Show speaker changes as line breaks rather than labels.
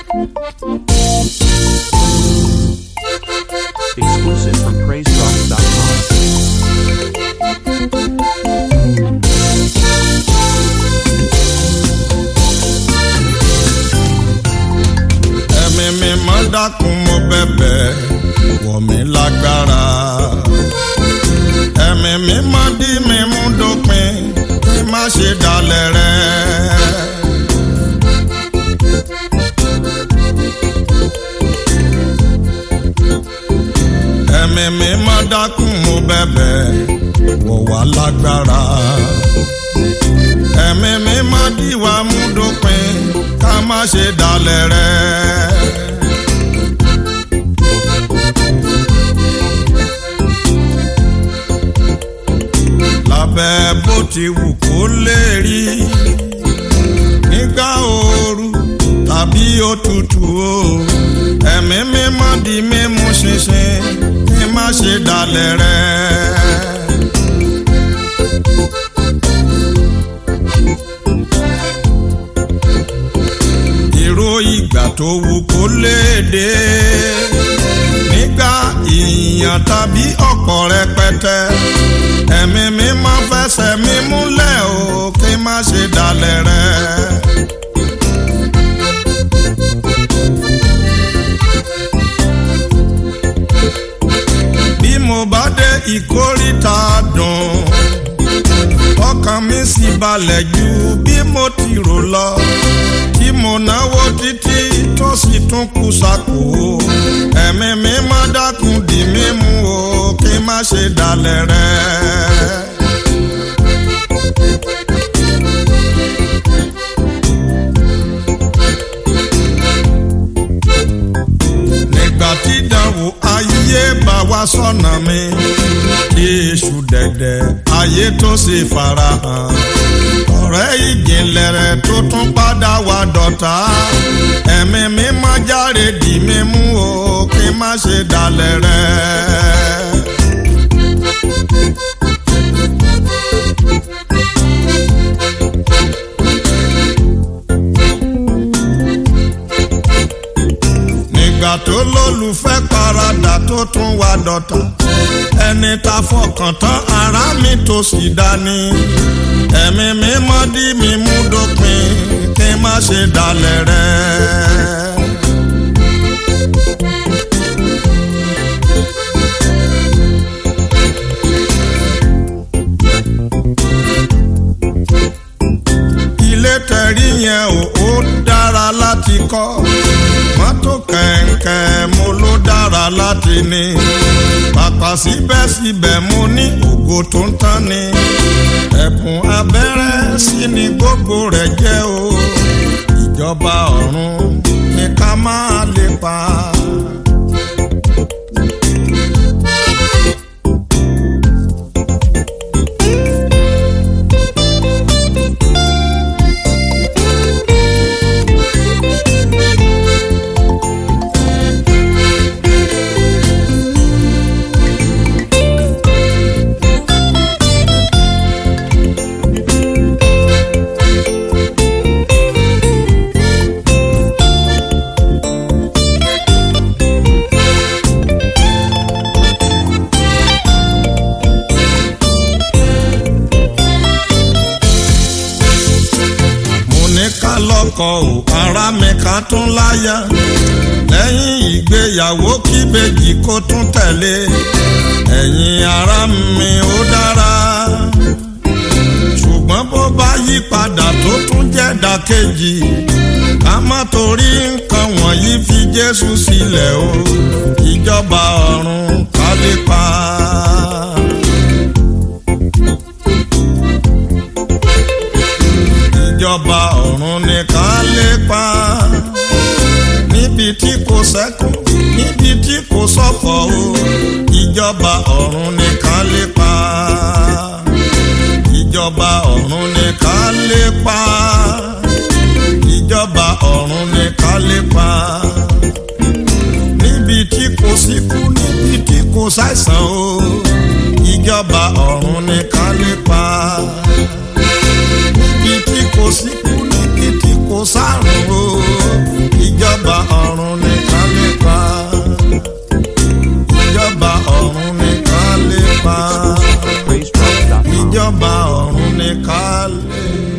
Exclusive from PraiseDrops.com.
ẹ̀mí mi máa dákun mo bẹ̀bẹ̀ wọ̀ mí lágbára. ẹ̀mí mi máa dí mi mú dópin kí má ṣe dalẹ̀ rẹ̀. ẹ̀mí mi máa dákun mo bẹ̀bẹ̀ wọ̀ wá lágbára. ẹ̀mí mi máa dí wa mú dópin ká má ṣe dalẹ̀ rẹ̀. lábẹ́ bó ti wù kó lè rí nígbà ooru tàbí òtútù o ẹ̀mí mímọ́ di mímú ṣinṣin kí má ṣe dalẹ̀ rẹ̀. ìró ìgbà tó wù kó lè dé nígbà ìyàn tàbí ọ̀pọ̀ rẹpẹtẹ ẹ̀mí mi máa fẹsẹ̀ mi múlẹ̀ o kí má ṣe dalẹ̀ rẹ̀. bí mo bá dé ìkórìtà dùn ọkàn mi sì balẹ̀ ju bí mo ti rò lọ tí mo náwó títí tó sì tún kù sápò ẹ̀mí mi má dákun dì mí mú o kí má ṣe dalẹ̀ rẹ̀. nígbà tí ìdánwò ayé bá wá sọ́nà mi kí èṣù dẹ̀dẹ̀ ayé tó sì farahàn ọ̀rẹ́ ìjìnlẹ̀ rẹ̀ tó tún padà wá dọ̀tá ẹ̀mí mi má járe dì mí mú o kí má ṣe dalẹ̀ rẹ̀. nígbà tó lólùfẹ́ paradà tó tún wá dọ̀tá ẹni ta fọkàn tán ara mi tó sì dání ẹ̀mí mi mọ́ dí mi mú dópin kí n má ṣe dalẹ̀ rẹ̀. ilé tẹ̀rí yẹn ò ó dára láti kọ́ mọ́tò kẹ̀kẹ́ mo ló dára láti ní pàpà síbẹ̀síbẹ̀ mo ní ògo tó ń tán ni ẹ̀bùn abẹ́rẹ́ sí ni gbogbo rẹ̀ jẹ́ o ìjọba ọ̀run ni ká máa lè pa. mo ní ká lọ́kọ ò ara mi ká tún láyà lẹ́yìn ìgbéyàwó kí bèjì kó tún tẹ̀lé ẹ̀yin ara mi ó dára ṣùgbọ́n bó bá yí padà tó tún jẹ́ dàkejì ká má torí nǹkan wọ̀nyí fi Jésù sílẹ̀ o ìjọba ọ̀run ká lè pa. ìjọba ọ̀run ni ká lépa níbi tí kò sẹ́kùn níbi tí kò sọ̀fọ̀ o ìjọba ọ̀run ni ká lépa ìjọba ọ̀run ni ká lépa ìjọba ọ̀run ni ká lépa níbi tí kò síkú níbi tí kò sáìsàn o ìjọba ọ̀run ni ká lépa níbi tí kò síkú níbi tí kò sárùn o ìjọba ìjọba ọ̀run nìkan lè pa ìjọba ọ̀run nìkan lè pa
PraiseDrop.com.
ìjọba ọ̀run nìkan lè